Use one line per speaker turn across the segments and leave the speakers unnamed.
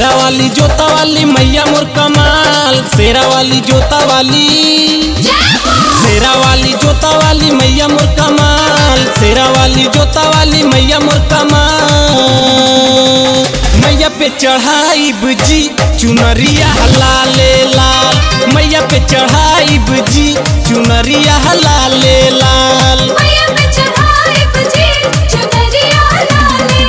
शेरा वाली जोता वाली मैया मोर कमाल शेरा वाली जोता वाली शेरा वाली जोता वाली मैया मोर कमाल शेरा वाली जोता वाली मैया मोर कमाल मैया पे चढ़ाई बुजी चुनरिया लाले लाल मैया पे चढ़ाई बुजी चुनरिया लाले लाल
मैया पे चढ़ाई बजी चुनरिया लाले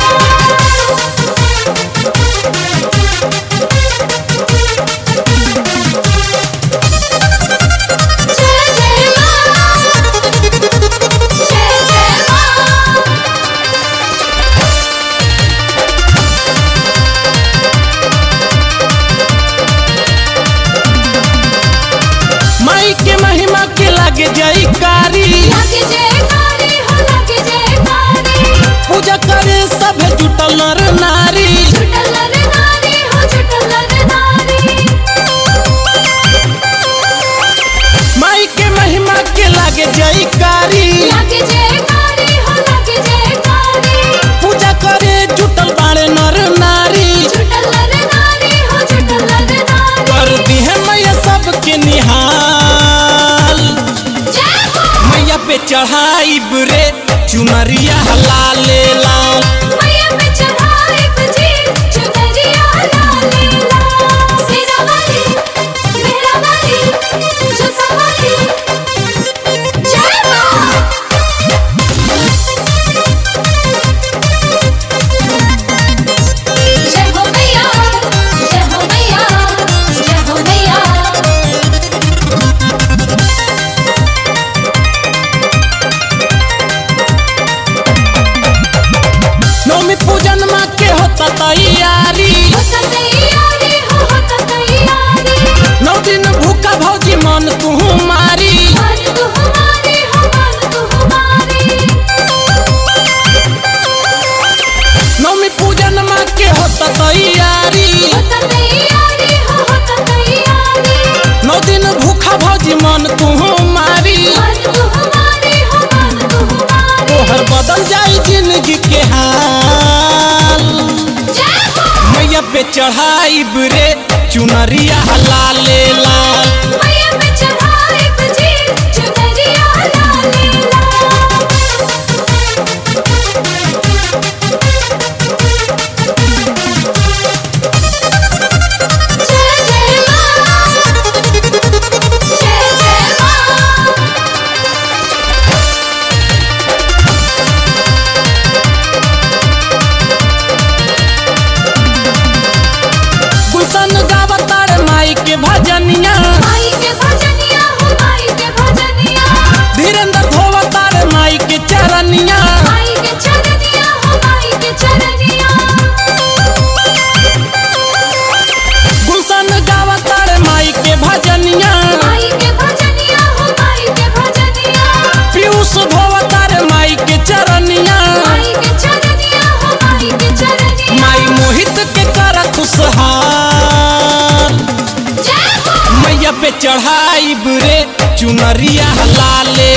लाल जय जय मां जय जय मां
माई के महिमा के लागे जाई कारी
लागे जयकारी हो लागे जयकारी
पूजा करे सब जुटल नर नारी
छुटल नर नारी हो छुटल नर नारी
माई के महिमा के लागे जाई कारी
लागे जयकारी हो लागे जयकारी
पूजा करे जुटल बाड़े नर नारी
छुटल नर नारी हो छुटल नर नारी
कर दी है मैया सबके निहाल
जय हो
मैया पे चढ़ाई रे चुनरिया लाले लाल
मैया पे चढ़ाई बजी चुनरिया लाले लाल सिरा वाली मेरा वाली जुसा वाली जय मां जय हो मैया जय हो मैया जय हो मैया
नवमी पूजन माँ के होता तैयारी
होता तैयारी हो होता तैयारी
नौ दिन भूखा भौजी मन तू मारी
मान तू हमारी हो मान तू हमारी
नवमी पूजन माँ के होता तैयारी
होता तैयारी हो होता तैयारी
नौ दिन भूखा भौजी मन तू मारी
मान तू हमारी हो मान तू हमारी
तोहर बदल जाई जिंदगी के हाल
जय हो
मैया पे चढ़ाई रे चुनरिया लाले लाल
मैया पे चढ़ाई बजी चुनरिया लाले लाल जय जय मां जय जय मां
गुलशन गावतार माई के भजनिया
माई के भजनिया हो माई के भजनिया
धीरेन्द्र धोवतार माई के चरनिया
माई के चरनिया हो माई के चरनिया
गुलशन गावतार माई के भजनिया
माई के भजनिया हो माई के भजनिया
पीयूष धोवतार माई के चरनिया
माई के चरनिया हो माई के चरनिया
माई मोहित के कर खुशहाल
जय हो
मैया पे चढ़ाई रे चुनरिया लाले